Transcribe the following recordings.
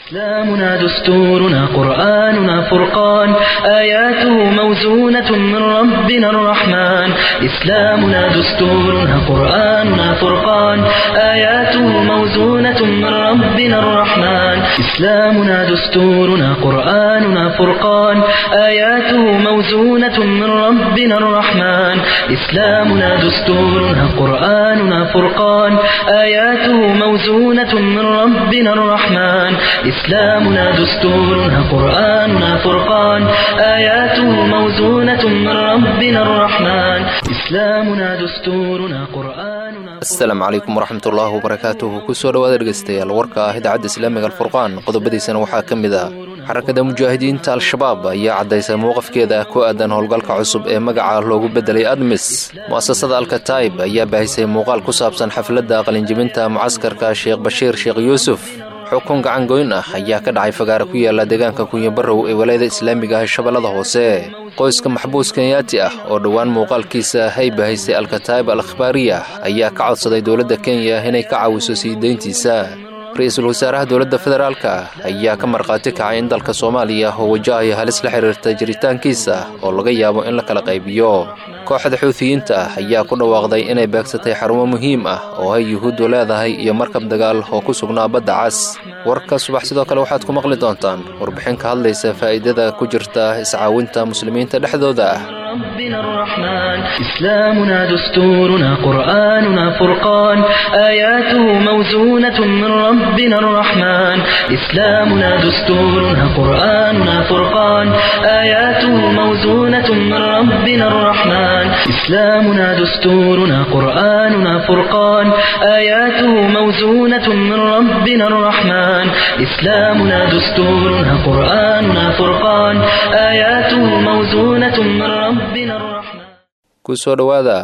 إسلامنا دستورنا قرآننا فرقان آياته موزونة من ربنا الرحمن إسلامنا دستورنا قرآننا فرقان آياته موزونة من ربنا الرحمن إسلامنا دستورنا قرآننا فرقان آياته موزونة من ربنا الرحمن إسلامنا دستورنا قرآننا فرقان آياته موزونة من ربنا الرحمن إسلامنا دستورنا قرآننا فرقان آياته موزونة من ربنا الرحمن إسلامنا دستورنا قرآننا asalaamu calaykum waraxmatullaahi wabarakaatuhu kusoo dhowaada dhegeystayaal warka ah idaacadda islaamiga alfurqaan qodobadiisana waxaa ka mid ah xarakada mujaahidiinta al-shabaab ayaa caddaysay mowqafkeeda ku aadan howlgalka cusub ee magaca loogu beddelay admis mu'asasada alkataib ayaa baahisay muuqaal ku saabsan xafladda qalinjibinta mucaskarka sheekh bashiir sheekh yuusuf xukun gacangoyn ah ayaa ka dhacay fagaara ku yaala deegaanka kunyabarow ee walaayada islaamiga ah shabeellada hoose qoyska maxbuus kenyaati ah oo dhowaan muuqaalkiisa hay bahaysay alkataib al akhbaariya ayaa ka codsaday dowladda kenya inay ka caawiso sii deyntiisa ra-iisul wasaaraha dowladda federaalka ayaa ka markhaati kacay in dalka soomaaliya oo wajahaya halis la xiriirta jiritaankiisa oo laga yaabo in la kala qaybiyo kooxda xuutiyiinta ah ayaa ku dhawaaqday inay beegsatay xarumo muhiim ah oo ay yuhuuddu leedahay iyo markab dagaal oo ku sugnaa badda cas warka subax sidoo kale waxaad ku maqli doontaan warbixin ka hadlaysa faa'iidada ku jirta iscaawinta muslimiinta dhexdooda ah ربنا الرحمن إسلامنا دستورنا قرآننا فرقان آياته موزونة من ربنا الرحمن إسلامنا دستورنا قرآننا فرقان آياته موزونة من ربنا الرحمن إسلامنا دستورنا قرآننا فرقان آياته موزونة من ربنا الرحمن إسلامنا دستورنا قرآننا فرقان آياته موزونة من ربنا الرحمن kusoo dhowaada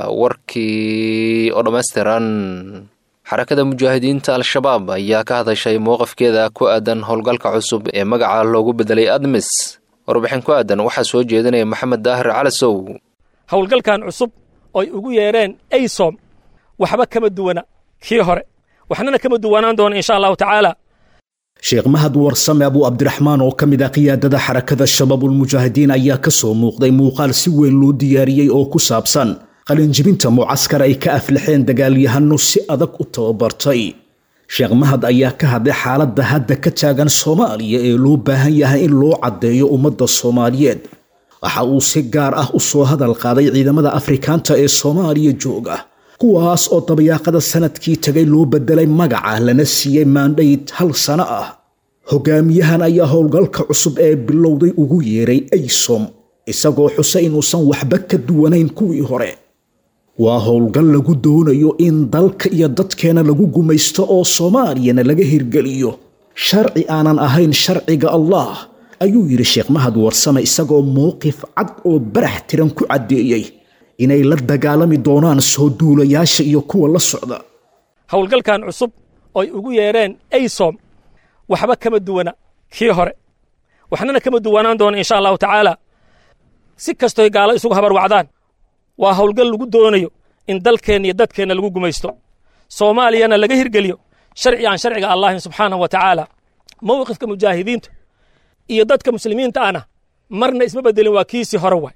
warkii oo dhammaystiran xarakada mujaahidiinta al-shabaab ayaa ka hadashay mowqafkeeda ku aadan howlgalka cusub ee magaca loogu beddelay admis warbixin ku aadan waxaa soo jeedinaya maxamed daahir calasow howlgalkan cusub oy ugu yeedheen aysom waxba kama duwana kii hore waxnana kama duwanaan doona insha allahu tacaala sheekh mahad warsame abuu cabdiraxmaan oo ka mid ah qiyaadada xarakada shabaabulmujaahidiin ayaa ka soo muuqday muuqaal si weyn loo diyaariyey oo ku saabsan qalinjibinta mucaskar ay ka aflaxeen dagaalyahano si adag u tababartay sheekh mahad ayaa ka hadlay xaaladda hadda ka taagan soomaaliya ee loo baahan yahay in loo caddeeyo ummadda soomaaliyeed waxa uu si gaar ah u soo hadal qaaday ciidamada afrikaanta ee soomaaliya jooga kuwaas oo dabayaaqada sanadkii tagay loo beddelay magaca lana siiyey maandhayd hal sano ah hogaamiyahan ayaa howlgalka cusub ee bilowday ugu yeeray aysom isagoo xuse inuusan waxba ka duwanayn kuwii hore waa howlgal lagu doonayo in dalka iyo dadkeena lagu gumaysto oo soomaaliyana laga hirgeliyo sharci aanan ahayn sharciga allah ayuu yidhi sheekh mahad warsame isagoo mowqif cad oo barax tiran ku caddeeyey inay la dagaalami doonaan soo duulayaasha iyo kuwa la socda howlgalkan cusub oy ugu yeedheen aysom waxba kama duwana kii hore waxnana kama duwanaan doona insha allahu tacaala si kastoy gaalo isugu habarwacdaan waa howlgal lagu doonayo in dalkeenna iyo dadkeenna lagu gumaysto soomaaliyana laga hirgeliyo sharci aan sharciga allahin subxaanahu wa tacaala mowqifka mujaahidiinta iyo dadka muslimiinta ahna marna isma beddelin waa kiisii hore waay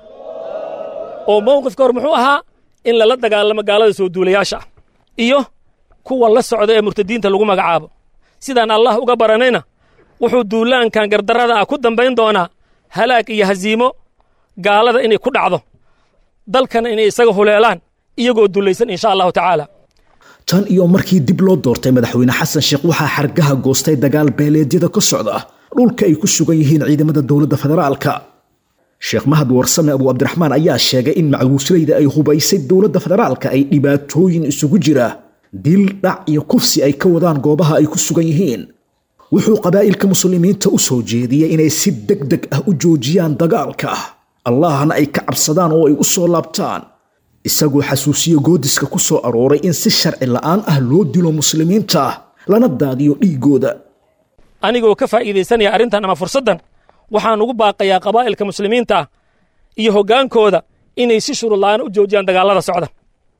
oo mowqifka hor muxuu ahaa in lala dagaalamo gaalada soo duulayaasha ah iyo kuwa la socda ee murtadiinta lagu magacaabo sidaan allah uga baranayna wuxuu duulaankan gardarrada ah ku dambayn doonaa halaag iyo hasiimo gaalada inay ku dhacdo dalkana inay isaga huleelaan iyagoo dulaysan insha allahu tacaala tan iyo markii dib loo doortay madaxweyne xasan sheekh waxaa xargaha goostay dagaal beeleedyada ka socda dhulka ay ku sugan yihiin ciidamada dowladda federaalka sheekh mahad warsame abuu cabdiraxmaan ayaa sheegay in macguuslayda ay hubaysay dowladda federaalka ay dhibaatooyin isugu jira dil dhac iyo kufsi ay ka wadaan goobaha ay ku sugan yihiin wuxuu qabaa'ilka muslimiinta u soo jeediyey inay si deg deg ah u joojiyaan dagaalka allahna ay ka cabsadaan oo ay u soo laabtaan isagoo xasuusiye goodiska ku soo arooray in si sharci la'aan ah loo dilo muslimiinta lana daadiyo dhiiggooda anigoo ka faa'iidaysanaya arrintan ama fursaddan waxaan ugu baaqayaa qabaa'ilka muslimiinta ah iyo hoggaankooda inay si shuruud la'aan u joojiyaan dagaallada socda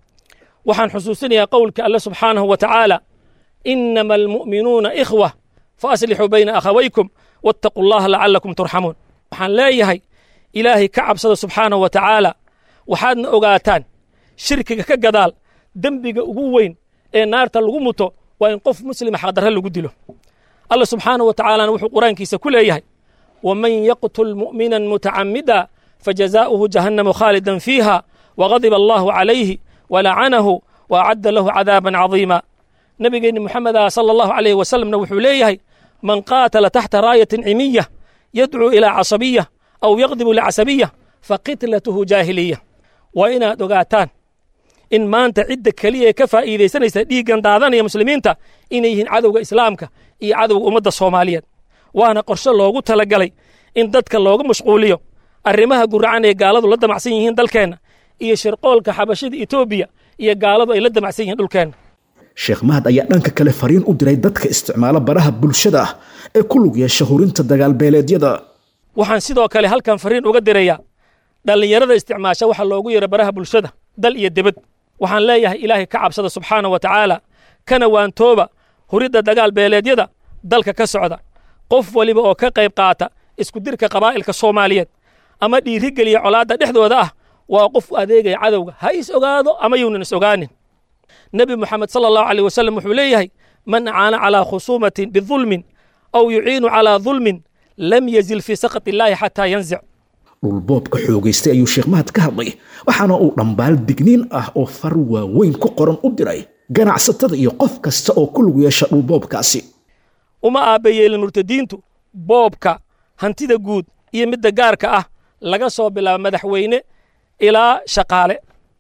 waxaan xusuusinayaa qowlka alle subxaanahu wa tacaala innama almu'minuuna ikhwa fa aslixuu bayna akhawaykum wattaquu allaha lacalakum turxamuun waxaan leeyahay ilaahay ka cabsada subxaanahu wa tacaala waxaadna ogaataan shirkiga ka gadaal dembiga ugu weyn ee naarta lagu muto waa in qof muslima xaqdarre lagu dilo allah subxaanahu wa tacaalana wuxuu qur-aankiisa ku leeyahay waman yaqtul mu'minan mutacamida fajazaa'uhu jahannamu khaalidan fiiha wagadiba allahu calayhi walacanahu waacadda lahu cadaaban cadiima nebigeenni moxameda sala allahu calayhi wasalamna wuxuu leeyahay man qaatala taxta raayatin cimiya yadcuu ilaa casabiya aw yaqdibu licasabiya faqitlatuhu jaahiliya waa inaad ogaataan in maanta cidda keliya ee ka faa'iidaysanaysa dhiiggan daadanaya muslimiinta inay yihiin cadowga islaamka iyo cadowga ummadda soomaaliyeed waana qorshe loogu talagalay in dadka looga mashquuliyo arrimaha guracan ee gaaladu la damacsan yihiin dalkeenna iyo shirqoolka xabashida etoobiya iyo gaaladu ay la damacsan yihiin dhulkeenna sheekh mahad ayaa dhanka kale fariin u diray dadka isticmaala baraha bulshada ah ee ku lug yeesha hurinta dagaalbeeleedyada waxaan sidoo kale halkan fariin uga dirayaa dhallinyarada isticmaasha waxa loogu yeero baraha bulshada dal iyo debad waxaan leeyahay ilaahay ka cabsada subxaana wa tacaala kana waantooba huridda dagaal beeleedyada dalka ka socda qof waliba oo ka qayb qaata isku dirka qabaa'ilka soomaaliyeed ama dhiirigeliya colaadda dhexdooda ah waa qof u adeegaya cadowga ha is ogaado ama yuunan is ogaanin nebi moxamed sala allahu aleyh wasalam wuxuu leeyahay man acaana calaa khusuumatin bidulmin aw yuciinu calaa dulmin lam yazil fii sakhat illaahi xataa yanzic dhulboobka xoogaystay ayuu sheekh mahad ka hadlay waxaana uu dhambaal digniin ah oo far waaweyn ku qoran u diray ganacsatada iyo qof kasta oo ku lug yeesha dhulboobkaasi uma aabbayeelin murtadiintu boobka hantida guud iyo midda gaarka ah laga soo bilaabo madaxweyne ilaa shaqaale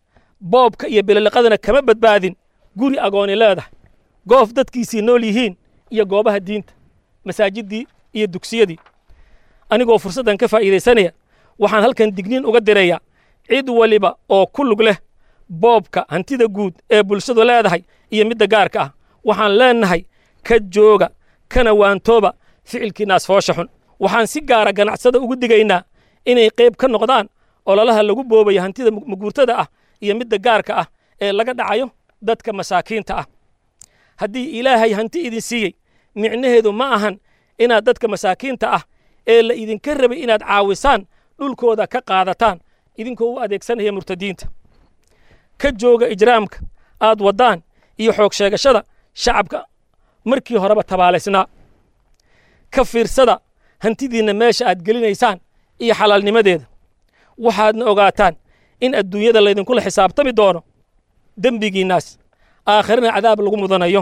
boobka iyo bililiqadana kama badbaadin guri agooni leedahay goof dadkiisii nool yihiin iyo goobaha diinta masaajiddii iyo dugsiyadii anigoo fursaddan ka faa'iidaysanaya waxaan halkan digniin uga dirayaa cid waliba oo ku lug leh boobka hantida guud ee bulshadu leedahay iyo midda gaarka ah waxaan leennahay ka jooga kana waantooba ficilkiinaas foosha xun waxaan si gaara ganacsada ugu digaynaa inay qayb ka noqdaan ololaha lagu boobayo hantida maguurtada ah iyo midda gaarka ah ee laga dhacayo dadka masaakiinta ah haddii ilaahay hanti idin siiyey micnaheedu ma ahan inaad dadka masaakiinta ah ee la idinka rabay inaad caawisaan dhulkooda ka qaadataan idinkoo u adeegsanaya murtadiinta ka jooga ijraamka aad waddaan iyo xoog sheegashada shacabka markii horeba tabaalaysnaa ka fiirsada hantidiinna meesha aad gelinaysaan iyo xalaalnimadeeda waxaadna ogaataan in adduunyada laydinkula xisaabtami doono dembigiinnaas aakhirana cadaab lagu mudanayo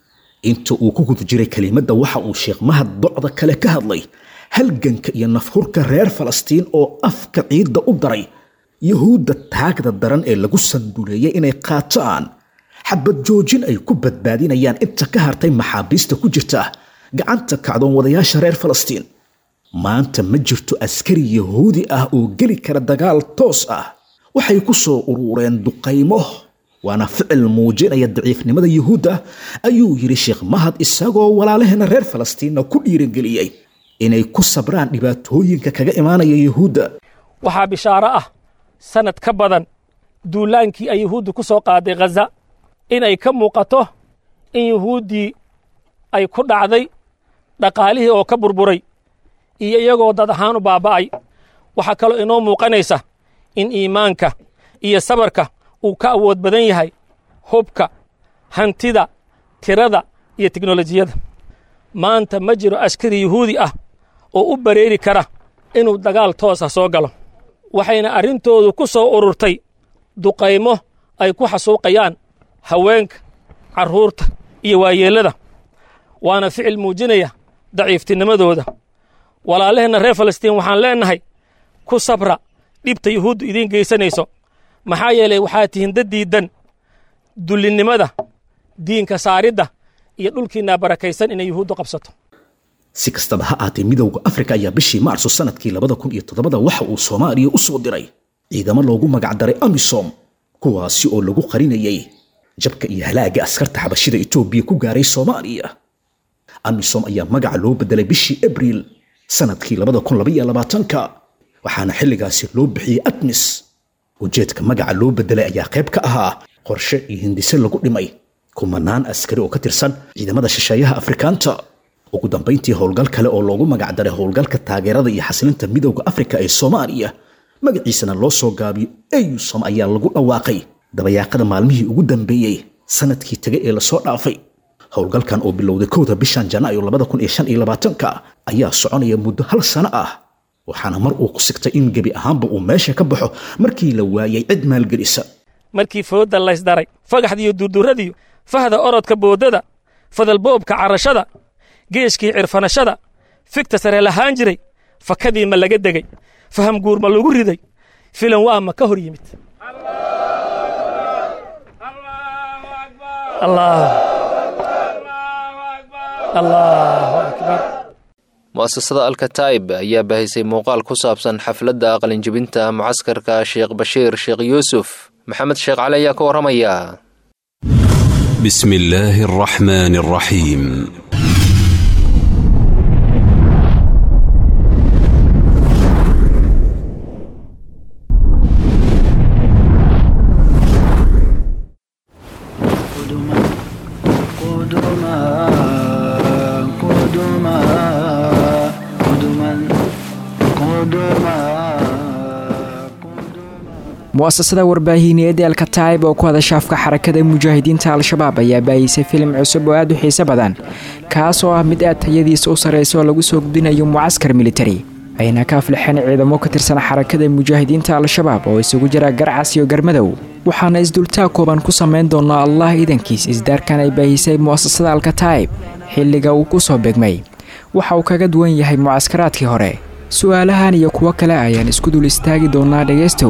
inta uu ku guda jiray kelimadda waxa uu sheekh mahad docda kale ka hadlay halganka iyo nafhurka reer falastiin oo afka ciidda u daray yuhuudda taagda daran ee lagu sanduleeyey inay qaataan xabad joojin ay ku badbaadinayaan inta ka hartay maxaabiista ku jirta gacanta kacdoon wadayaasha reer falastiin maanta ma jirto askari yahuudi ah oo geli kara dagaal toos ah waxay ku soo urureen duqaymo waana ficil muujinaya daciifnimada yuhuudda ayuu yidhi sheekh mahad isagoo walaalaheena reer falastiinna ku dhiirangeliyey inay ku sabraan dhibaatooyinka kaga imaanaya yuhuudda waxaa bishaaro ah sannad ka badan duulaankii ay yuhuuddu ku soo qaaday khaza inay ka muuqato in yuhuuddii ay ku dhacday dhaqaalihii oo ka burburay iyo iyagoo dad ahaan u baaba'ay waxaa kaloo inoo muuqanaysa in iimaanka iyo sabarka uu ka awood badan yahay hubka hantida tirada iyo teknolojiyada maanta ma jiro askari yuhuudi ah oo u bareeri kara inuu dagaal toosa soo galo waxayna arrintoodu ku soo ururtay duqaymo ay ku xasuuqayaan haweenka carruurta iyo waayeellada waana ficil muujinaya daciiftinimadooda walaalaheenna reer falastiin waxaan leennahay ku sabra dhibta yuhuuddu idiin geysanayso maxaa yeelay waxaad tihiin dad diiddan dullinnimada diinka saaridda iyo dhulkiinaa barakaysan inay yuhuuddu qabsato si kastaba ha aatee midowda afrika ayaa bishii maarso sanadkii labada kun iyo toddobada waxa uu soomaaliya u soo diray ciidamo loogu magacdaray amisom kuwaasi oo lagu qarinayay jabka iyo halaaga askarta xabashida etoobiya ku gaaray soomaaliya amisom ayaa magaca loo bedelay bishii abriil sanadkii labada kun labaiyo labaatanka waxaana xilligaasi loo bixiyey admis ujeedka magaca loo bedelay ayaa qayb ka ahaa qorshe iyo hindise lagu dhimay kumanaan askari oo ka tirsan ciidamada shisheeyaha afrikaanta ugu dambayntii howlgal kale oo loogu magacdaray howlgalka taageerada iyo xasilinta midowda afrika ee soomaaliya magaciisana loo soo gaabiyo eyusom ayaa lagu dhawaaqay dabayaaqada maalmihii ugu dambeeyey sanadkii tegay ee lasoo dhaafay howlgalkan oo bilowday kowda bishan janaayo labada kun iyo shan iyo labaatanka ayaa soconaya muddo hal sano ah waxaana mar uu ku sigtay in gebi ahaanba uu meesha ka baxo markii la waayay cid maalgelisa markii foodda laysdaray fagaxdiiyo durdurradiyo fahda orodka boodada fadalboobka carashada geeshkii cirfanashada figta sare lahaan jiray fakadii ma laga degay faham guur ma lagu riday filan waa ma ka hor yimid mu'asasada alkataib ayaa bahisay muuqaal ku saabsan xafladda qalinjibinta mucaskarka sheekh bashiir sheekh yuusuf maxamed sheekh cali ayaa ka warramaya بسم الله الرحمن الرحيم قدما قدما قدما قدما قدما mu'asasada warbaahineed ee alkataib oo ku hadasha afka xarakada mujaahidiinta al-shabaab ayaa baahisay filim cusub oo aad u xiise badan kaas oo ah mid aad tayadiisa u sarraysa oo lagu soo gudbinayo mucaskar militari ayna ka aflixeen ciidamo ka tirsan xarakada mujaahidiinta al-shabaab oo isugu jira garcas iyo garmadow waxaana isdultaag kooban ku samayn doonaa allah iidankiis isdaarkan ay baahisay mu'asasada alkataib xilliga uu ku soo begmay waxa uu kaga duwan yahay mucaskaraadkii hore su'aalahan iyo kuwo kale ayaan isku dul istaagi doonaa dhegaystow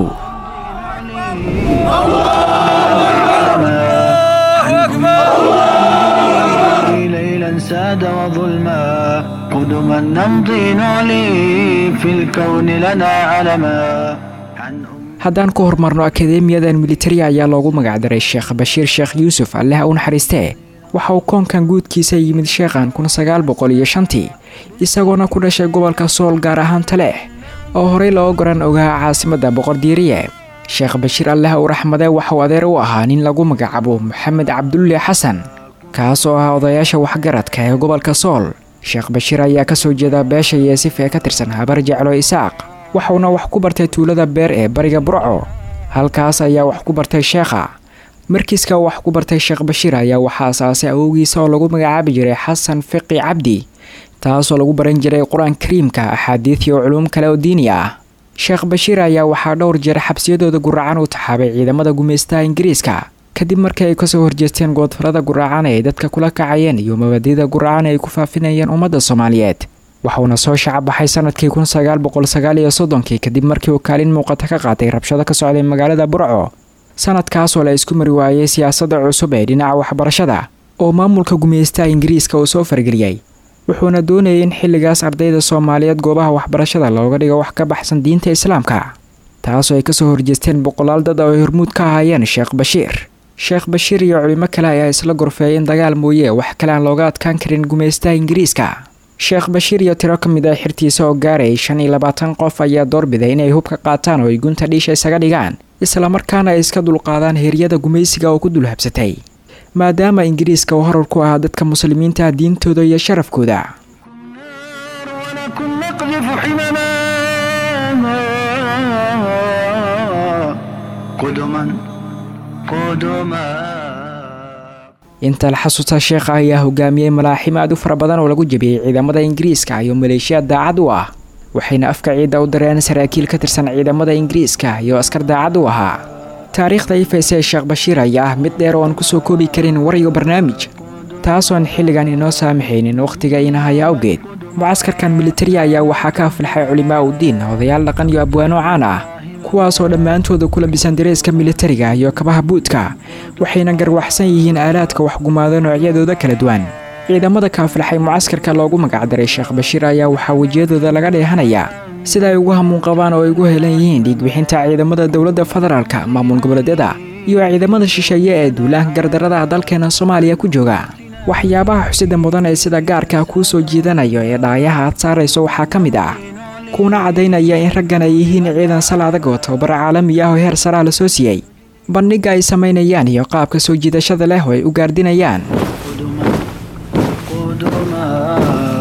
ليلا ساد وظلما قدما نمضي نعلي في الكون لنا علما عن haddaan ku horumarno akadeemiyadan militari ayaa loogu magacdaray sheekh bashiir sheekh yuusuf alleh u naxariistee waxa uu koonkan guudkiisa yimid sheekhan kun sagaal boqol iyo shantii isagoona ku dhashay gobolka sool gaar ahaan taleex oo horey loo goran ogaa caasimadda boqordiiriye sheekh bashiir alleh u raxmade waxauu adeer u ahaa nin lagu magacaabo maxamed cabdulle xasan kaas oo ah odayaasha waxgaradka ee gobolka sool sheekh bashiir ayaa ka soo jeeda beesha yeesif ee ka tirsan habar jeclo isaaq waxauna wax ku bartay tuulada beer ee bariga burco halkaas ayaa wax ku bartay sheekha markiiska wax ku bartay sheekh bashiir ayaa waxaa asaasay awowgiisa oo lagu magacaabi jiray xasan fiqi cabdi taasoo lagu baran jiray qur-aan kariimka axaadiid iyo culuum kale oo diini ah sheekh bashiir ayaa waxaa dhowr jeer xabsiyadooda guraacan u taxaabay ciidamada gumaystaha ingiriiska kadib markii ay kasoo horjeesteen goodfarada guraacan ay dadka kula kacayeen iyo mabadida guraacan ay ku faafinayeen ummadda soomaaliyeed waxuuna soo shacabaxay sanadkii kun sagaal boqol sagaal iyo soddonkii kadib markii uu kaalin muuqata ka qaatay rabshado ka socday magaalada burco sanadkaasoo la isku mari waayey siyaasadda cusub ee dhinaca waxbarashada oo maamulka gumaystaha ingiriiska uu soo fargeliyey wuxuuna doonayay in xilligaas ardayda soomaaliyeed goobaha waxbarashada looga dhigo wax ka baxsan diinta islaamka taasoo ay kasoo horjeesteen boqolaal dad oo ay hormuud ka ahaayeen sheekh bashiir sheekh bashiir iyo culimo kale ayaa isla gorfeeyay in dagaal mooye wax kale aan looga adkaan karin gumaystaha ingiriiska sheekh bashiir iyo tiro ka mid ah xirtiisa oo gaarayay shan iyo labaatan qof ayaa doorbiday inay hub ka qaataan oo ay gunta dhiisha isaga dhigaan islamarkaana ay iska dulqaadaan heeryada gumaysiga oo ku dulhabsatay maadaama ingiriiska uu horar ku ahaa dadka muslimiinta diintooda iyo sharafkooda ولكن نقذف حمما قدما قدما inta la xasuusta sheekha ayaa hogaamiyey malaaxim aad u fara badan oo lagu jebiyey ciidamada ingiriiska iyo maleeshiya daacad u ah waxayna afka ciidda u dareen saraakiil ka tirsan ciidamada ingiriiska iyo askar daacad u ahaa taariikhda ifayse ee sheekh bashiir ayaa ah mid dheer oo aan kusoo koobi karin war iyo barnaamij taasoon xilligan inoo saamaxaynin wakhtiga inahaya awgeed mucaskarkan militari ayaa waxaa ka aflaxay culimaa udiin odayaal dhaqan iyo abwaano caan ah kuwaasoo dhammaantooda ku labisan dareeska militariga iyo kabaha buudka waxayna garwaxsan yihiin aalaadka waxgumaado noocyadooda kala duwan ciidamada ka aflaxay mucaskarka loogu magacdaray sheekh bashiir ayaa waxaa wejiyadooda laga dheehanayaa sida ay ugu hamuun qabaan oo ay ugu helan yihiin dhiigbixinta ciidamada dowladda federaalka maamul goboleedyada iyo ciidamada shisheeye ee duulaanka gardarada dalkeena soomaaliya ku jooga waxyaabaha xusida mudan ee sida gaarka kuu soo jiidanayo ee dhaayaha aad saarayso waxaa ka mid ah kuuna caddaynaya in raggan ay yihiin ciidan sal adag oo tababar caalami ah oo heer saraa la soo siiyey bandhigga ay samaynayaan iyo qaabka soo jiidashada leh oo ay u gaardinayaan قدما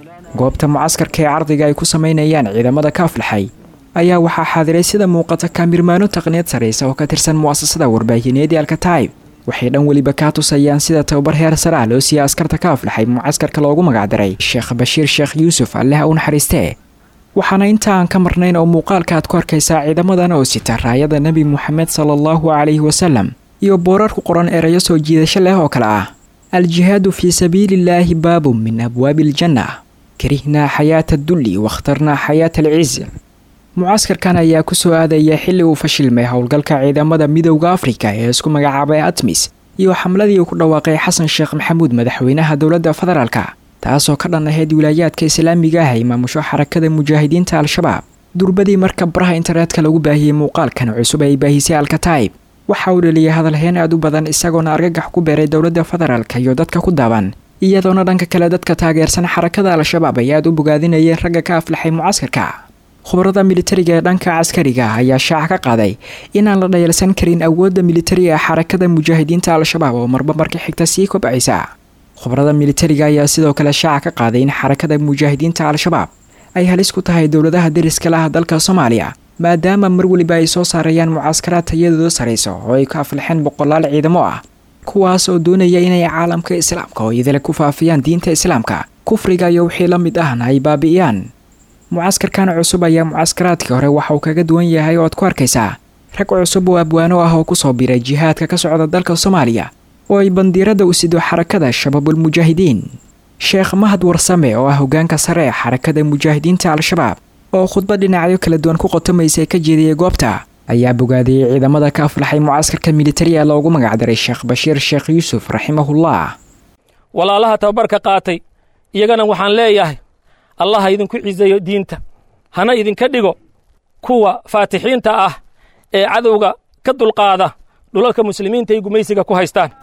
goobta mucaskarka ee cardiga ay ku samaynayaan ciidamada ka aflaxay ayaa waxaa xaadiray sida muuqata kaamirmaano taqniyad saraysa oo ka tirsan mu'asasada warbaahineed ee alkataib waxay dhan weliba kaa tusayaan sida tababar heer sare ah loo siiyey askarta ka aflaxay mucaskarka loogu magacdaray sheekh bashiir sheekh yuusuf alleh u naxariistee waxaana inta aan ka marnayn oo muuqaalka aad ku arkaysaa ciidamadan oo sita raayada nebi moxamed sala allahu calayhi wasalam iyo boorar ku qoran erayo soo jiidasho leh oo kale ah aljihaadu fii sabiiliillaahi baabun min abwaabi aljanna karihnaa xayaata addulli wakhtarnaa xayaata alciz mucaskarkan ayaa ku soo aadaya xilli uu fashilmay howlgalka ciidamada midowda afrika ee isku magacaabay atmis iyo xamladii uu ku dhawaaqay xasan sheekh maxamuud madaxweynaha dowladda federaalka taasoo ka dhan ahayd wilaayaadka islaamiga ah ay maamusho xarakada mujaahidiinta al-shabaab durbadii marka baraha internetka lagu baahiyey muuqaalkan cusub ay baahisay alkataib waxa uu dhaliyay hadalheen aad u badan isagoona argagax ku beeray dowladda federaalka iyo dadka ku daaban iyadoona dhanka kale dadka taageersan xarakada al-shabaab ay aad u bogaadinayeen ragga ka aflaxay mucaskarka khubarada militariga ee dhanka caskariga ayaa shaaca ka qaaday inaan la dhayalsan karin awoodda militariga ee xarakada mujaahidiinta al-shabaab oo marba marka xigta sii kobcaysa khubarada militariga ayaa sidoo kale shaaca ka qaaday in xarakada mujaahidiinta al-shabaab ay halis ku tahay dowladaha deriska laha dalka soomaaliya maadaama mar weliba ay soo saarayaan mucaskaraad tayadooda sarayso oo ay ka aflaxeen boqolaal ciidamo ah kuwaas oo doonaya inay caalamka islaamka oo idile ku faafiyaan diinta islaamka kufriga iyo wixii la mid ahna ay baabi'iyaan mucaskarkan cusub ayaa mucaskaraadkii hore waxa uu kaga duwan yahay oo aad ku arkaysaa rag cusub oo abwaano ah oo kusoo biray jihaadka ka socda dalka soomaaliya oo ay bandiirada u sido xarakada shabaabulmujaahidiin sheekh mahad warsame oo ah hogaanka sare ee xarakada mujaahidiinta al-shabaab oo khudbad dhinacyo kala duwan ku qotomaysa ka jeediyey goobta ayaa bogaadiyey ciidamada ka aflaxay mucaskarka militari ee loogu magacdaray sheekh bashiir sheekh yuusuf raximahullah walaalaha tababarka qaatay iyagana waxaan leeyahay allah ha idinku ciseeyo diinta hana idinka dhigo kuwa faatixiinta ah ee cadowga ka dulqaada dhulalka muslimiinta ay gumaysiga ku haystaan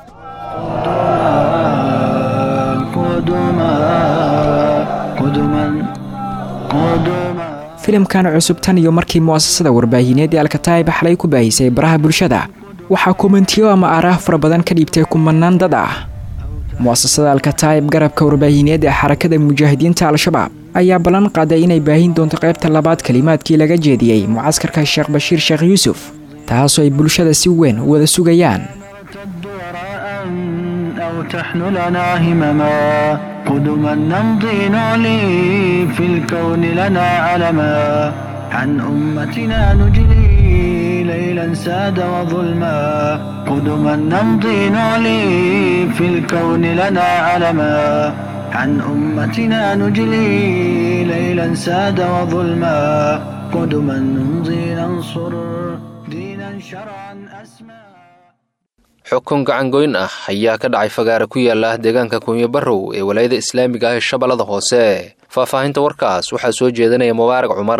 filimkan cusub tan iyo markii mu'asasada warbaahineed ee alkataib xalay ku baahisay baraha bulshada waxaa komentiyo ama aaraah fara badan ka dhiibtay kumanaan dad ah mu'asasada alkataib garabka warbaahineed ee xarakada mujaahidiinta al-shabaab ayaa ballan qaaday inay baahin doonto qaybta labaad kelimaadkii laga jeediyey mucaskarka sheekh bashiir sheekh yuusuf taasoo ay bulshada si weyn u wada sugayaan تحن لنا همما قدما نمضي نعلي في الكون لنا علما عن أمتنا نجلي ليلا ساد وظلما قدما نمضي نعلي في الكون لنا علما عن أمتنا نجلي ليلا ساد وظلما قدما نمضي ننصر دينا شرعا أسمى xukun gacangoyn ah ayaa ka dhacay fagaare ku yaala deegaanka kunyo barrow ee walaayada islaamiga ah ee shabeellada hoose faahfaahinta warkaas waxaa soo jeedinaya mubaarak cumar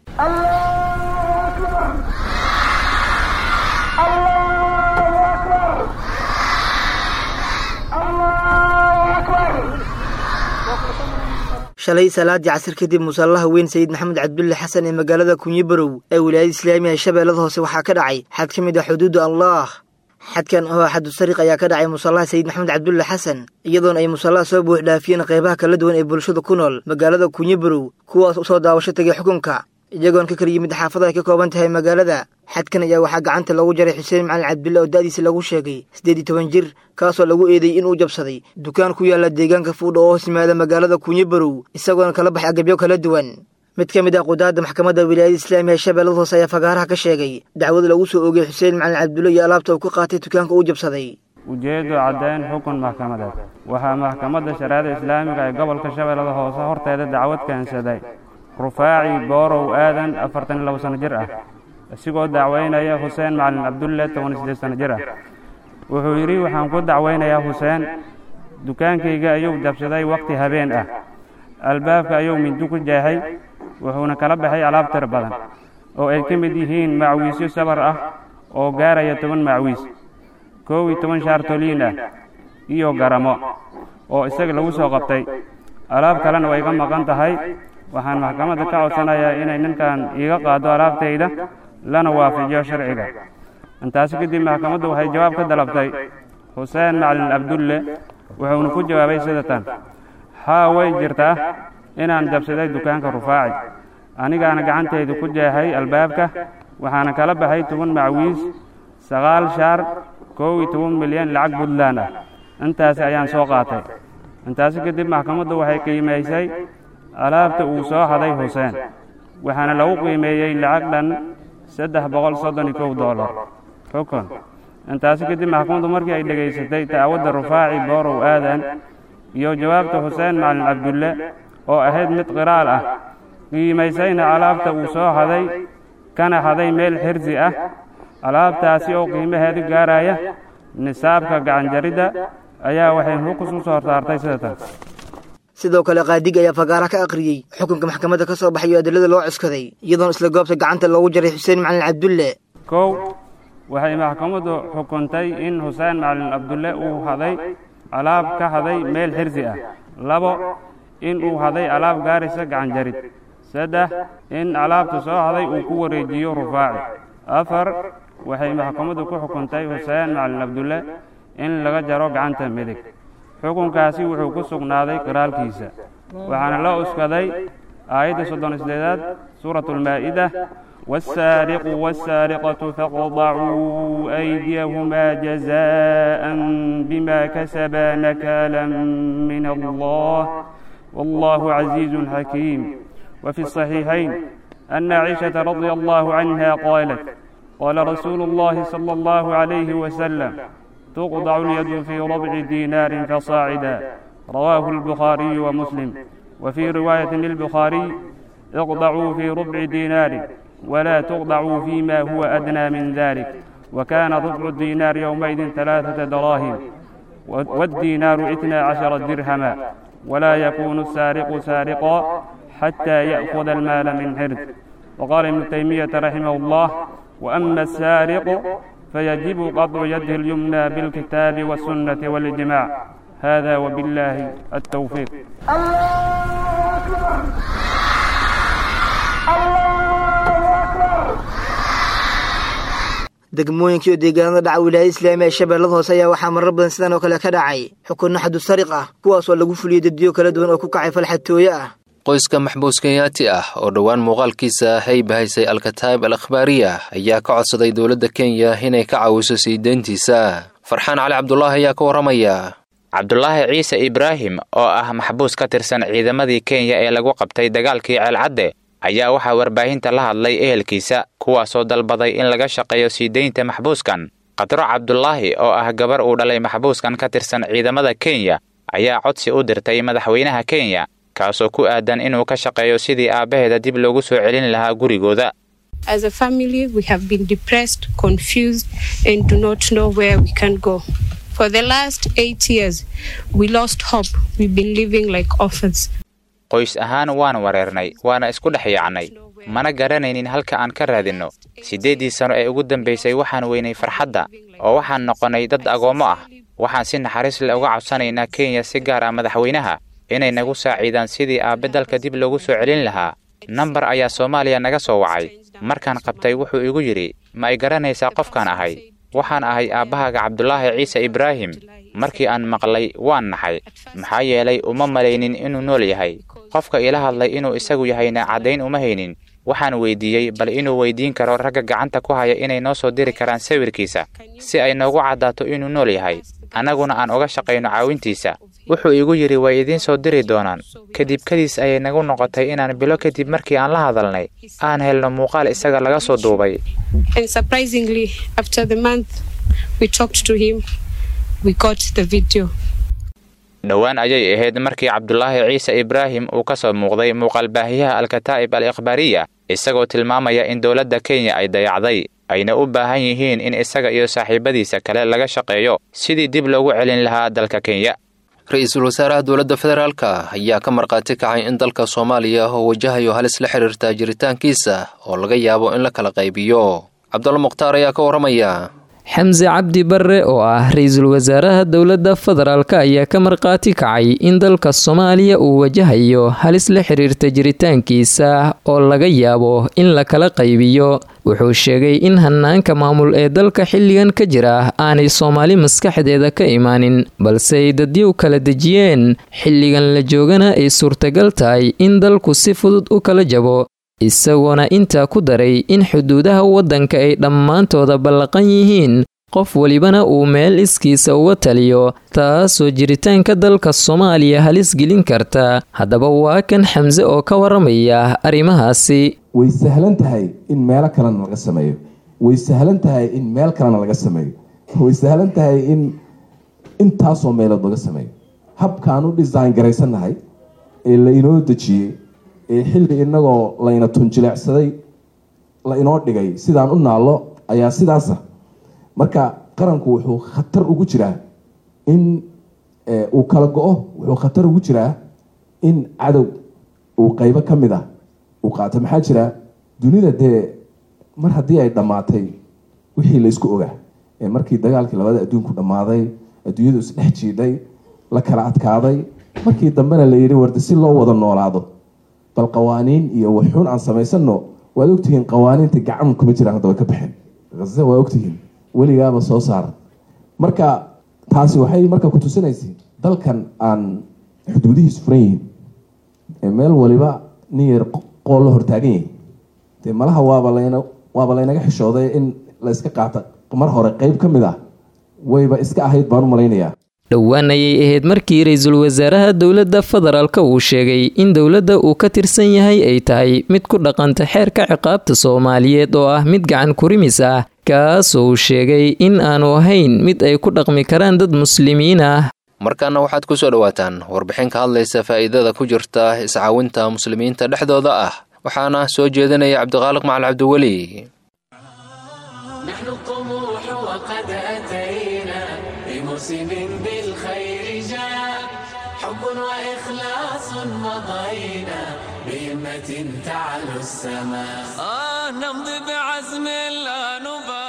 shalay salaadii casir kadib musallaha weyn sayid maxamed cabdulle xasan ee magaalada kunyo barow ee wilaayada islaamiga ee shabeellada hoose waxaa ka dhacay xad ka mid ah xuduuda allah xadkan oo xadu sariq ayaa ka dhacay musallaha sayid maxamed cabdulle xasan iyadoona ay musallaha soo buux dhaafiyeen qaybaha kala duwan ee bulshada ku nool magaalada kunyo barow kuwaas u soo daawasho tegay xukunka iyagoon ka kala yimid xaafada ay ka kooban tahay magaalada xadkan ayaa waxaa gacanta lagu jaray xuseen macalin cabdille oo da'diisa lagu sheegay siddeed iyo toban jir kaasoo lagu eedeeyey inuu jabsaday dukaan ku yaalla deegaanka fuudha oo hoos yimaada magaalada kunyo barow isagoona kala baxay agabyo kala duwan mid ka mid ah qudaadda maxkamadda wilaayada islaamiga ee shabeellada hoose ayaa fagaaraha ka sheegay dacwad lagu soo oogay xuseen macalin cabdulle iyo alaabta uu ka qaatay dukaanka uu jabsaday ujeeddu caddayn xukun maxkamadeed waxaa maxkamadda shareecada islaamiga ee gobolka shabeellada hoose horteeda dacwad keensaday rufaaci boorow aadan afartan iyo labo sanno jir ah isigoo dacwaynaya xuseen macalin cabdulle toban iyo siddeed sanno jir ah wuxuu yidhi waxaan ku dacwaynayaa xuseen dukaankayga ayuu jabsaday wakhti habeen ah albaabka ayuu mindi ku jeexay wuxuuna kala baxay alaab tir badan oo ay ka mid yihiin macwiisyo sabar ah oo gaaraya toban macwiis koow iyo toban shaartoliin ah iyo garamo oo isaga lagu soo qabtay alaab kalena way ka maqan tahay waxaan maxkamadda ka codsanayaa inay ninkan iiga qaado alaabtayda lana waafajiyo sharciga intaasi kadib maxkamaddu waxay jawaab ka dalabtay xuseen macalin cabdulle wuxuuna ku jawaabay sida tan haa way jirtaa inaan jabsaday dukaanka rufaaci anigaana gacantayda ku jeexay albaabka waxaana kala baxay toban macwiis sagaal shaar kow iyo toban milyan lacag puntland ah intaasi ayaan soo qaatay intaasi kadib maxkamaddu waxay qiimaysay alaabta uu soo haday xuseen waxaana lagu qiimeeyey lacag dhan saddex boqol soddon iyo kow dollar xukun intaasi kadib maxkamaddu markii ay dhegaysatay dacwadda rufaaci boorow aadan iyo jawaabta xuseen macalin cabdulle oo ahayd mid qiraal ah qiimaysayna alaabta uu soo haday kana haday meel xirsi ah alaabtaasi oo qiimaheedu gaaraya nisaabka gacanjaridda ayaa waxay xukus u soo saartay sida tan sidoo kale qaadig ayaa fagaara ka akhriyey xukunka maxkamadda ka soo baxayo adilada loo cuskaday iyadoona isla goobta gacanta loogu jaray xuseen macalin cabdulle kow waxay maxkamaddu xukuntay in xuseen macalin cabdulle uu haday alaab ka haday meel xirsi ah labo in uu haday alaab gaaraysa gacanjarid saddex in alaabta soo haday uu ku wareejiyo rufaaci afar waxay maxkamaddu ku xukuntay xuseen macalin cabdulle in laga jaro gacanta midig xukunkaasi wuxuu ku sugnaaday qiraalkiisa waxaana la uskaday aayadda soddon isdeedaad suuratu almaa'ida والسارق والسارقة فاقطعوا أيديهما جزاء بما كسبا نكالا من الله والله عزيز حكيم وفي الصحيحين أن عائشة رضي الله عنها قالت قال رسول الله صلى الله عليه وسلم تقطع اليد في ربع دينار فصاعدا رواه البخاري ومسلم وفي رواية للبخاري اقطعوا في ربع دينار ولا تقطعوا فيما هو أدنى من ذلك وكان ربع الدينار يومئذ ثلاثة دراهم والدينار اثنا عشر درهما ولا يكون السارق سارقا حتى يأخذ المال من حرز وقال ابن تيمية رحمه الله وأما السارق فيجب قطع يده اليمنى بالكتاب والسنة والإجماع هذا وبالله التوفيق الله أكبر الله أكبر degmooyinkii oo deegaanada dhaca wilaayada islaamiga ee shabeellada hoose ayaa waxaa marar badan sidan oo kale ka dhacay xukunno xadu sariq ah kuwaas oo lagu fuliyey daddiyo kala duwan oo ku kacay falxatooye ah qoyska maxbuus kenyaati ah oo dhowaan muuqaalkiisa haybahaysay alkataa'ib al akhbaariya ayaa ka codsaday dowladda kenya inay ka caawiso sii deyntiisa farxaan cali cabdulaahi ayaa ka warramaya cabdulaahi ciise ibraahim oo ah maxbuus ka tirsan ciidamadii kenya ee lagu qabtay dagaalkii ceelcadde ayaa waxaa warbaahinta la hadlay ehelkiisa kuwaasoo dalbaday in laga shaqeeyo sii deynta maxbuuskan khadro cabdulaahi oo ah gabar uu dhalay maxbuuskan ka tirsan ciidamada kenya ayaa codsi u dirtay madaxweynaha kenya kaasoo ku aadan inuu ka shaqeeyo sidii aabbaheeda dib loogu soo celin lahaa gurigooda As a family, we have been depressed, confused, and do not know where we can go. For the last eight years, we lost hope. We've been living like orphans. qoys ahaan waan wareernay waana isku dhex yaacnay mana garanaynin halka aan ka raadinno siddeeddii sano ee ugu dambaysay waxaan weynay farxadda oo waxaan noqonnay dad agoommo ah waxaan si naxariis leh uga codsanaynaa kenya si gaar ah madaxweynaha inay nagu saaciidaan sidii aabbe dalka dib loogu soo celin lahaa nambar ayaa soomaaliya naga soo wacay markaan qabtay wuxuu igu yidhi ma ay garanaysaa qofkaan ahay waxaan ahay aabbahaaga cabdulaahi ciise ibraahim markii aan maqlay waan naxay maxaa yeelay uma malaynin inuu nool yahay qofka ila hadlay inuu isagu yahayna caddayn uma haynin waxaan weydiiyey bal inuu weydiin karo ragga gacanta ku haya inay noo soo diri karaan sawirkiisa si ay noogu caddaato inuu nool yahay annaguna aan uga shaqayno caawintiisa wuxuu igu yidhi way idiin soo diri doonaan kadib kadiis ayay nagu noqotay inaan bilo kadib markii aan la hadalnay aan helno muuqaal isaga laga soo duubay And surprisingly, after the month we talked to him, we got the video. dhowaan ayay ahayd markii cabdulaahi ciise ibraahim uu ka soo muuqday muuqaalbaahiyaha alkataa'ib al ikhbaariya isagoo tilmaamaya in dowladda kenya ay dayacday ayna u baahan yihiin in isaga iyo saaxiibadiisa kale laga shaqeeyo sidii dib loogu celin lahaa dalka kenya ra-iisul wasaaraha dowladda federaalka ayaa ka markhaati kacay in dalka soomaaliya oo wajahayo halis la xidhiirta jiritaankiisa oo laga yaabo in la kala qaybiyo cabdulla mukhtaar ayaa ka warramaya xamse cabdi barre oo ah ra-iisul wasaaraha dowladda federaalk ayaa ka markhaati kacay in dalka soomaaliya uu wajahayo halis la xiriirta jiritaankiisa oo laga yaabo in la kala qaybiyo wuxuu sheegay in hanaanka maamul ee dalka xilligan ka jira aanay soomaali maskaxdeeda ka imaanin balse ay dadyow kala dejiyeen xilligan la joogana ay suurtagal tahay in dalku si fudud u kala jabo isagoona intaa ku daray in xuduudaha waddanka ay dhammaantooda ballaqan yihiin qof welibana uu meel iskiisa uga taliyo taasoo jiritaanka dalka soomaaliya halis gelin karta haddaba waa kan xamse oo ka waramaya arrimahaasi way sahlan tahay in meelo kalena laga sameeyo way sahlan tahay in meel kalena laga sameeyo way sahlan tahay in intaasoo meelood laga sameeyo habkaan u design garaysannahay ee la inoo dejiyey ee xilli inagoo layna tunjileecsaday la inoo dhigay sidaan u naallo ayaa sidaasa marka qaranku wuxuu khatar ugu jiraa in uu kala go-o wuxuu khatar ugu jiraa in cadow uu qeybo ka mid ah uu qaato maxaa jira dunida dee mar haddii ay dhammaatay wixii laysku ogaa ee markii dagaalkii labada adduunku dhammaaday adduunyadu isdhex jiidhay la kala adkaaday markii dambena la yidhi warda si loo wada noolaado bal qawaaniin iyo waxxuun aan samaysano waad ogtihiin qawaaniinta gacan kuma jiraan hadda way ka baxeen haze waa ogtihiin weligaaba soo saara marka taasi waxay marka ku tusinaysay dalkan aan xuduudihiisu furan yihiin ee meel waliba nin yar qool la hortaagan yahay dee malaha waaba layna waaba laynaga xishooday in la iska qaata mar hore qeyb ka mid ah wayba iska ahayd baan u malaynayaa dhowaan ayay ahayd markii ra-iisul wasaaraha dowladda federaalka uu sheegay in dowladda uu ka tirsan yahay ay tahay mid ku dhaqanta xeerka ciqaabta soomaaliyeed oo ah mid gacan kurimis ah kaasoo uu sheegay in aanu ahayn mid ay ku dhaqmi karaan dad muslimiin ah markaana waxaad ku soo dhowaataan warbixin ka hadlaysa faa'iidada ku jirta iscaawinta muslimiinta dhexdooda ah waxaana soo jeedinaya cabdiqaaliq macal cabdiweli تعلو السماء آه نمضي بعزم لا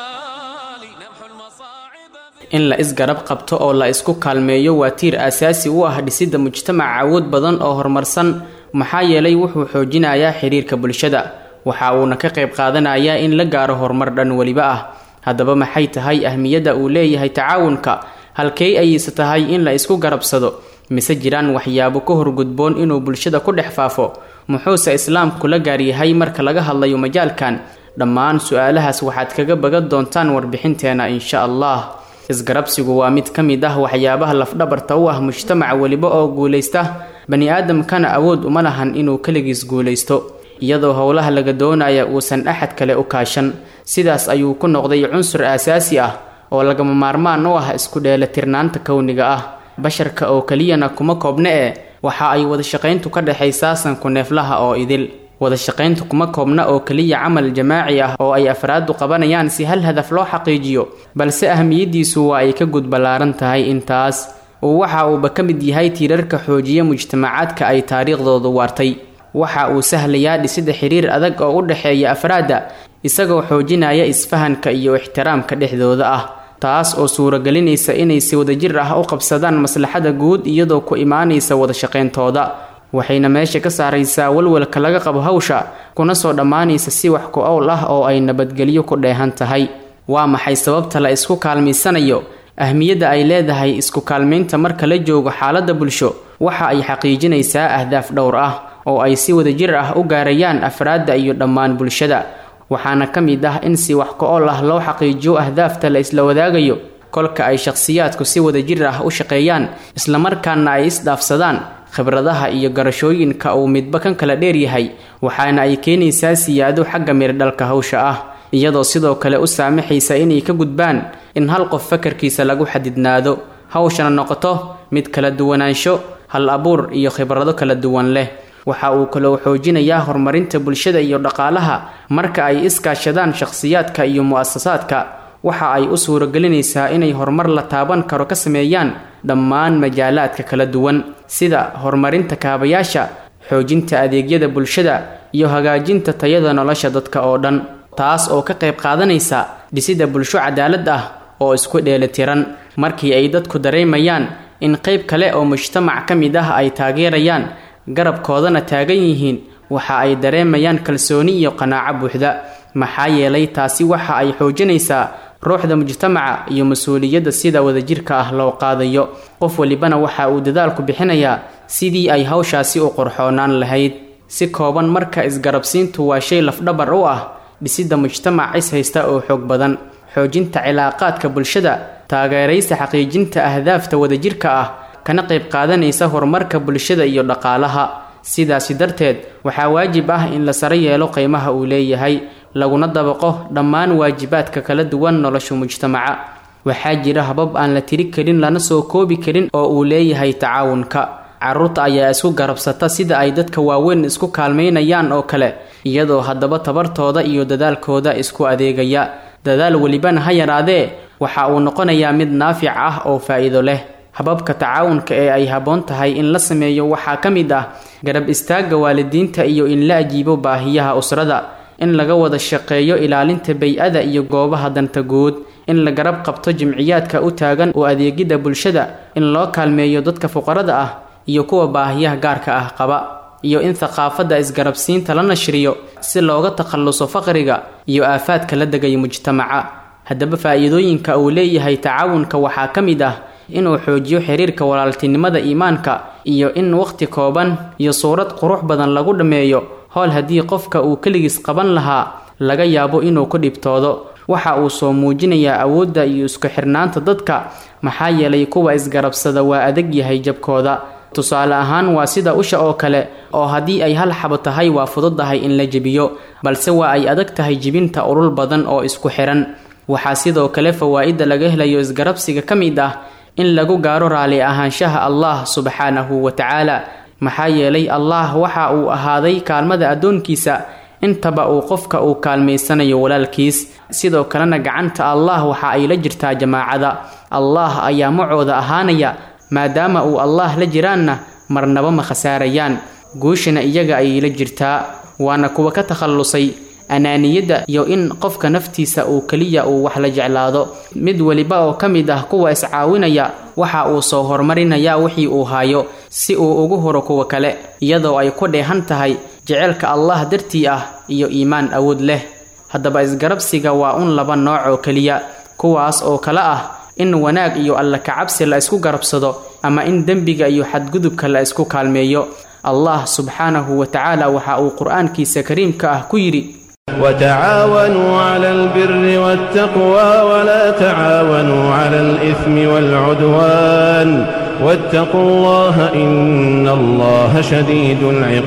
نبالي نمحو المصاعب in la isgarab qabto oo la isku kaalmeeyo waa tiir aasaasi u ah dhisidda mujtamac awood badan oo horumarsan maxaa yeelay wuxuu xoojinayaa xiriirka bulshada waxa uuna ka qayb qaadanayaa in la gaaro horumar dhan weliba ah haddaba maxay tahay ahmiyadda uu leeyahay tacaawunka halkey ayayse tahay in la isku garabsado mise jiraan waxyaabo ka horgudboon inuu bulshada ku dhex faafo muxuuse islaamku la gaaryahay marka laga hadlayo majaalkan dhammaan su-aalahaas waxaad kaga bagan doontaan warbixinteena insha allah isgarabsigu waa mid ka mid ah waxyaabaha lafdhabarta u ah mujtamac weliba oo guulaysta bani aadamkana awood uma lahan inuu keligiis guulaysto iyadoo howlaha laga doonaya uusan axad kale u kaashan sidaas ayuu ku noqday cunsur aasaasi ah oo lagama maarmaan u ah isku dheelatirnaanta kowniga ah basharka oo keliyana kuma koobna e waxa ay wadashaqayntu ka dhexaysaa sanku neeflaha oo idil wadashaqayntu kuma koobna oo keliya camal jamaaci ah oo ay afraadu qabanayaan si hal hadaf loo xaqiijiyo balse ahmiyadiisu waa ay ka gudballaaran tahay intaas uu waxa uuba ka mid yahay tiirarka xoojiya mujtamacaadka ay taariikhdoodu waartay waxa uu sahlayaa dhisida xiriir adag oo u dhexeeya afraadda isagoo xoojinaya isfahanka iyo ixtiraamka dhexdooda ah taas oo suuragelinaysa inay si wadajir ah u qabsadaan maslaxada guud iyadoo ku imaanaysa wadashaqayntooda waxayna meesha ka saaraysaa walwalka laga qabo hawsha kuna soo dhammaanaysa si wax ku owl ah oo ay nabadgelyo ku dheehan tahay waa maxay sababta la isku kaalmaysanayo ahmiyadda ay leedahay isku kaalmaynta marka la joogo xaaladda bulsho waxa ay xaqiijinaysaa ahdaaf dhowr ah oo ay si wadajir ah u gaarayaan afraadda iyo dhammaan bulshada waxaana ka mid ah in si wax ko-ol ah loo xaqiijiyo ahdaafta la isla wadaagayo kolka ay shakhsiyaadku si wadajir ah u shaqeeyaan islamarkaana ay isdhaafsadaan khibradaha iyo garashooyinka uu midba kan kala dheeryahay waxaana ay keenaysaa siyaado xagga mirdhalka hawsha ah iyadoo sidoo kale u saamaxaysa inay ka gudbaan in hal qof fakarkiisa lagu xadidnaado hawshana noqoto mid kala duwanaansho hal abuur iyo khibrado kala duwan leh waxa uu kaloo xoojinayaa horumarinta bulshada iyo dhaqaalaha marka ay iskaashadaan shakhsiyaadka iyo mu-asasaadka waxa ay u suuragelinaysaa inay horumar la taaban karo ka sameeyaan dhammaan majaalaadka kala duwan sida horumarinta kaabayaasha xoojinta adeegyada bulshada iyo hagaajinta tayada nolosha dadka oo dhan taas oo ka qayb qaadanaysa dhisida bulsho cadaalad ah oo isku dheelitiran markii ay dadku dareemayaan in qayb kale oo mujtamac ka mid ah ay taageerayaan garabkoodana taagan yihiin waxa ay dareemayaan kalsooni iyo qanaaco buuxda maxaa yeelay taasi waxa ay xoojinaysaa ruuxda mujtamaca iyo mas-uuliyadda sida wadajirka ah loo qaadayo qof walibana waxa uu dadaalku bixinayaa sidii ay hawshaasi u qorxoonaan lahayd si kooban marka isgarabsiintu waa shay lafdhabar u ah dhisidda mujtamac is haysta oo xoog badan xoojinta cilaaqaadka bulshada taageeraysa xaqiijinta ahdaafta wadajirka ah kana qayb qaadanaysa horumarka bulshada iyo dhaqaalaha sidaasi darteed waxaa waajib ah in la saro yeelo qiimaha uu leeyahay laguna dabaqo dhammaan waajibaadka kala duwan nolosha mujtamaca waxaa jira habab aan la tiri karin lana soo koobi karin oo uu leeyahay tacaawunka carruurta ayaa isku garabsata sida ay dadka waaweyn isku kaalmaynayaan oo kale iyadoo haddaba tabartooda iyo dadaalkooda isku adeegaya dadaal welibana ha yaraadee waxa uu noqonayaa mid naafic ah oo faa'iido leh hababka tacaawunka ee ay habboon tahay in la sameeyo waxaa ka mid ah garab istaagga waalidiinta iyo in la ajiibo baahiyaha usrada in laga wada shaqeeyo ilaalinta bay-ada iyo goobaha danta guud in la garab qabto jimciyaadka u taagan oo adeegidda bulshada in loo kaalmeeyo dadka fuqarada ah iyo kuwa baahiyaha gaarka ah qaba iyo in thaqaafadda isgarabsiinta la nashriyo si looga takhalluso faqriga iyo aafaadka la degaya mujtamaca haddaba faa'iidooyinka uu leeyahay tacaawunka waxaa ka mid ah inuu xoojiyo xiriirka walaaltinimada iimaanka iyo in waqti kooban iyo suurad qurux badan lagu dhammeeyo howl haddii qofka uu keligiis qaban lahaa laga yaabo inuu ku dhibtoodo waxa uu soo muujinayaa awoodda iyo isku xirnaanta dadka maxaa yeelay kuwa isgarabsada waa adag yahay jabkooda tusaale ahaan waa sida usha oo kale oo haddii ay hal xabo tahay waa fududahay in la jebiyo balse waa ay adag tahay jibinta urul badan oo isku xiran waxaa sidoo kale fawaa'idda laga helayo isgarabsiga ka mid ah in lagu gaaro raali ahaanshaha allah subxaanahu wa tacaala maxaa yeelay allah waxa uu ahaaday kaalmada addoonkiisa intaba uu qofka uu kaalmaysanayo walaalkiis sidoo kalena gacanta allah waxa ay la jirtaa jamaacada allah ayaa macooda ahaanaya maadaama uu allah la jiraanna marnaba ma khasaarayaan guushana iyaga ayay la jirtaa waana kuwa ka takhallusay anaaniyadda iyo in qofka naftiisa uu keliya uu wax la jeclaado mid weliba oo ka mid ah kuwa iscaawinaya waxa uu soo horumarinayaa wixii uu hayo si uu ugu horo kuwa kale iyadoo ay ku dheehan tahay jeceylka allah dartii ah iyo iimaan awood leh haddaba isgarabsiga waa un laba nooc oo keliya kuwaas oo kale ah in wanaag iyo alla kacabsi la isku garabsado ama in dembiga iyo xadgudubka la isku kaalmeeyo allah subxaanahu wa tacaala waxa uu qur-aankiisa kariimka ah ku yidhi وتعاونوا على البر والتقوى ولا تعاونوا على الإثم والعدوان واتقوا الله إن الله شديد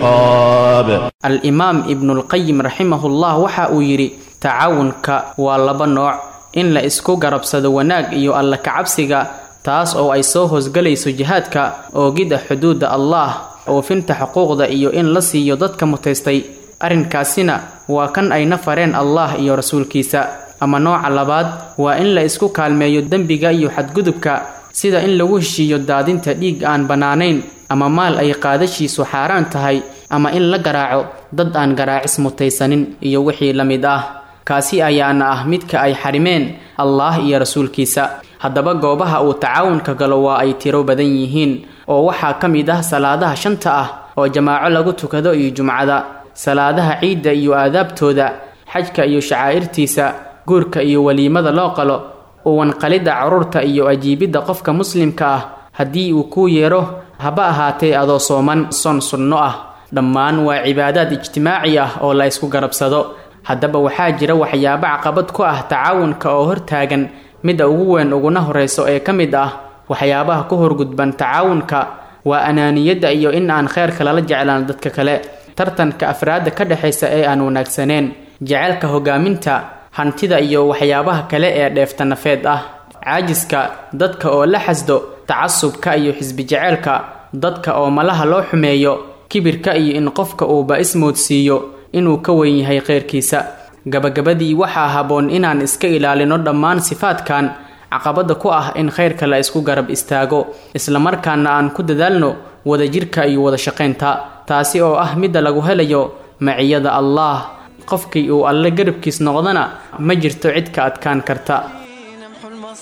العقاب al-imaam ibnulqayim raximahullah waxa uu yidhi tacaawunka waa laba nooc in la isku garabsado wanaag iyo alla kacabsiga taas oo ay soo hoosgalayso jihaadka oogidda xuduudda allah oofinta xuquuqda iyo in la siiyo dadka mutaystay arrinkaasina waa kan ayna fareen allah iyo rasuulkiisa ama nooca labaad waa in la isku kaalmeeyo dembiga iyo xadgudubka sida in lagu heshiiyo daadinta dhiig aan bannaanayn ama maal ay qaadashiisu xaaraan tahay ama in la garaaco dad aan garaacis mutaysanin iyo wixii la mid ah kaasi ayaana ah midka ay xarimeen allah iyo rasuulkiisa haddaba goobaha uu tacaawunka galo waa ay tiro badan yihiin oo waxaa ka mid ah salaadaha shanta ah oo jamaaco lagu tukado iyo jumcada salaadaha ciidda iyo aadaabtooda xajka iyo shacaa'irtiisa guurka iyo weliimada loo qalo uwanqalidda carruurta iyo ajiibidda qofka muslimka ah haddii uu kuu yeero haba ahaatee adoo sooman son sunno ah dhammaan waa cibaadaad ijtimaaci ah oo la ysku garabsado haddaba waxaa jira waxyaabo caqabad ku ah tacaawunka oo hortaagan midda ugu weyn uguna horrayso ee ka mid ah waxyaabaha ku horgudban tacaawunka waa anaaniyadda iyo in aan kheyrka lala jeclaan dadka kale tartanka afraadda ka dhexaysa ee aan wanaagsaneen jaceylka hogaaminta hantida iyo waxyaabaha kale ee dheefta nafeed ah caajiska dadka oo la xasdo tacasubka iyo xisbi jaceylka dadka oo malaha loo xumeeyo kibirka iyo in qofka uuba ismoodsiiyo inuu ka weyn yahay kheyrkiisa gabagabadii waxaa habboon inaan iska ilaalino dhammaan sifaadkan caqabada ku ah in khayrka la isku garab istaago islamarkaana aan ku dadaalno wadajirka iyo wada shaqaynta taasi oo ah midda lagu helayo maciyada allah qofkii uu alle garabkiis noqdana ma jirto cid ka adkaan karta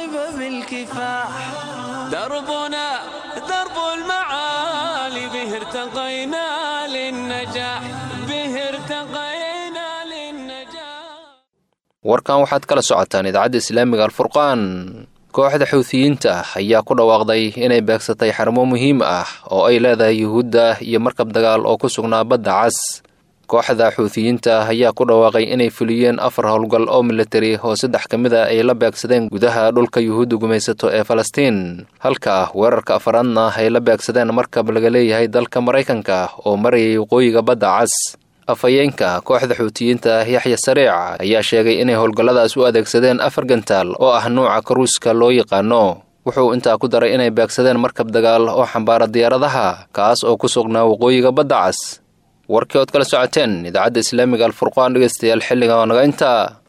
المصايب بالكفاح دربنا درب المعالي به ارتقينا للنجاح به ارتقينا للنجاح warkan waxaad kala socotaan idaacadda islaamiga alfurqaan kooxda xuutiyiinta ah ayaa ku dhawaaqday inay beegsatay xarumo muhiim ah oo ay leedahay yuhuudda iyo markab dagaal oo ku sugnaa badda cas kooxda xuutiyiinta ah ayaa ku dhawaaqay inay fuliyeen afar howlgal oo militari oo saddex ka mid a ay la beegsadeen gudaha dhulka yuhuudda gumaysato ee falastiin halka weerarka afaraadna ay la beegsadeen markab laga leeyahay dalka maraykanka oo marayay waqooyiga badda cas afhayeenka kooxda xuutiyiinta yaxya sariic ayaa sheegay inay howlgalladaas u adeegsadeen afar gantaal oo ah nuuca karuuska loo yaqaano wuxuu intaa ku daray inay beegsadeen markab dagaal oo xambaara diyaaradaha kaas oo ku sugnaa waqooyiga badda cas warkii ood kala socoteen idaacadda islaamiga alfurqaan dhegeystayaal xilliga oo naga intaa